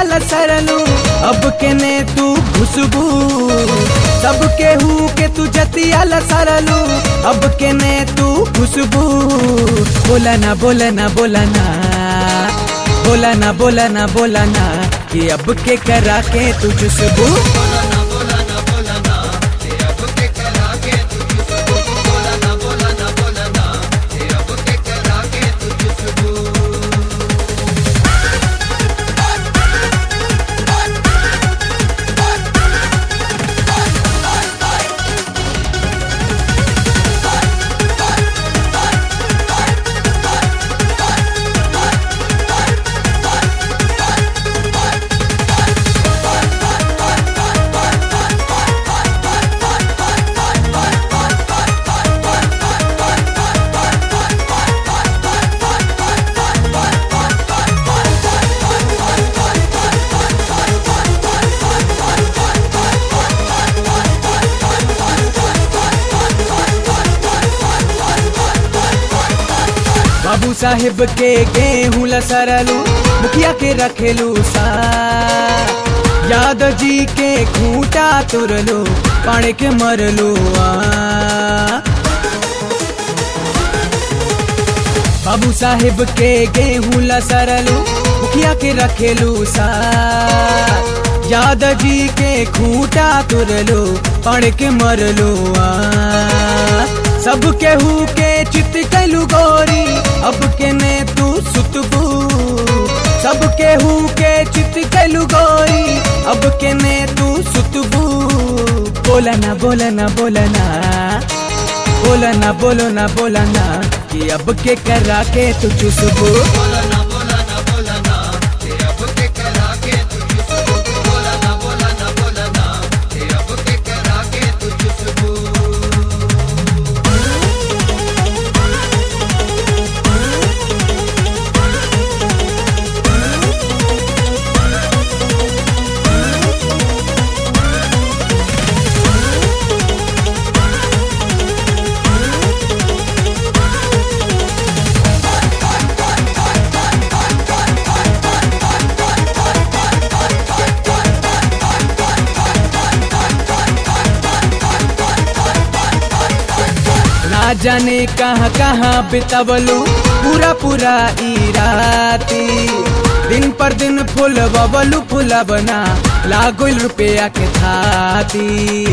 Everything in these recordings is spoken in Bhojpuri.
लसरलू अब केने तू खुशबू सब केहू के तू जतिया लसरलू अब केने तू खुशबू बोला ना बोला ना बोला ना बोला ना बोला ना बोला ना कि अब के करा के तू खुशबू बाबू साहेब के गेहूं लसरलू मुखिया के रखेलू सा यादव जी के खूंटा तुरलू पाड़े के मरलू आ बाबू साहेब के गेहूं लसरलू मुखिया के रखेलू सा यादव जी के खूंटा तुरलू पाड़े के मरलू आ सब केहू के चित कैलू गोरी अब के ने तू सुतबू सब केहू के चित कैलू गोरी अब के ने तू सुतबू बोला ना बोला ना बोला ना बोला ना बोलो ना बोला ना कि अब के करा के तू चुसबू ना जाने कहाँ कहाँ बितवलू पूरा पूरा ई राती दिन पर दिन फूल बबलू फूला बना लागोल रुपया के थाती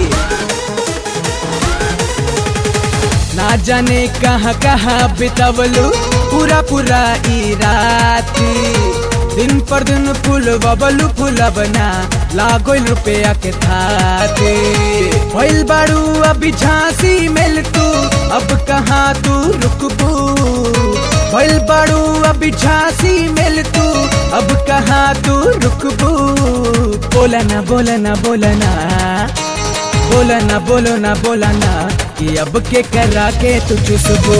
ना जाने कहाँ कहाँ बितवलू पूरा पूरा ई राती दिन पर दिन फूल बबलू फूला बना लागोल रुपया के थाती भइल बाड़ू अभी झांसी मिल तू अब कहाँ तू रुकबू भइल बाड़ू अभी झांसी मिल तू अब कहाँ तू रुकबू बोला ना बोला ना बोला ना बोला ना बोलो ना बोला ना कि अब के करा के तू चुसबू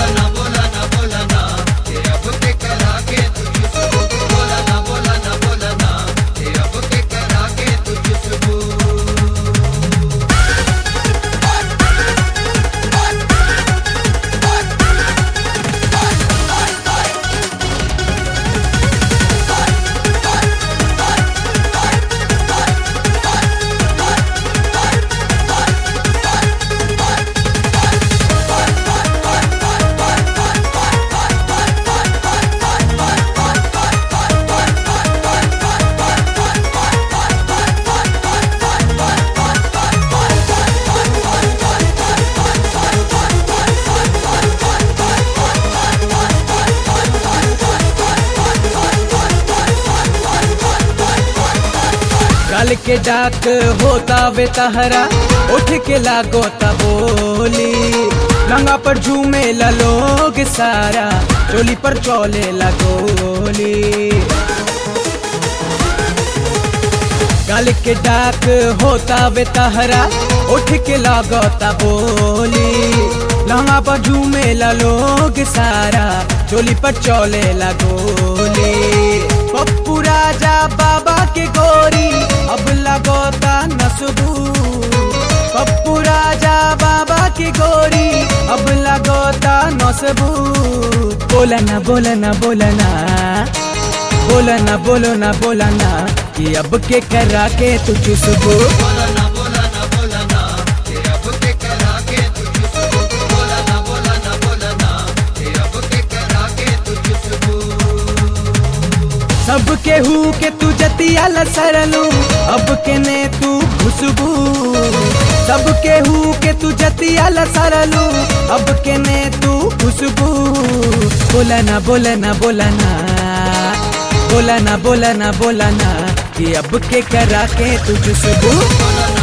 गल के डाक होता वे तहरा उठ के लागो बोली लंगा पर झूमे ला लोग सारा चोली पर चौले ला गोली गल के डाक होता वे तहरा उठ के लागोता बोली लंगा पर झूमे ला लोग सारा चोली पर चौले ला गोली पप्पू राजा बाबा के गोरी अब लगोता नसबू पप्पू राजा बाबा की गोरी अब लगोता नसबू बोला ना बोला ना बोला ना बोला ना बोलो ना बोला ना कि अब के करा के तू चुसबू सब केहू के तू जतिया लसरलू अब के ने तू खुशबू सब केहू के तू जतिया लसरलू अब के ने तू खुशबू बोला ना बोला ना बोला ना बोला ना बोला ना बोला ना कि अब के करा के तू खुशबू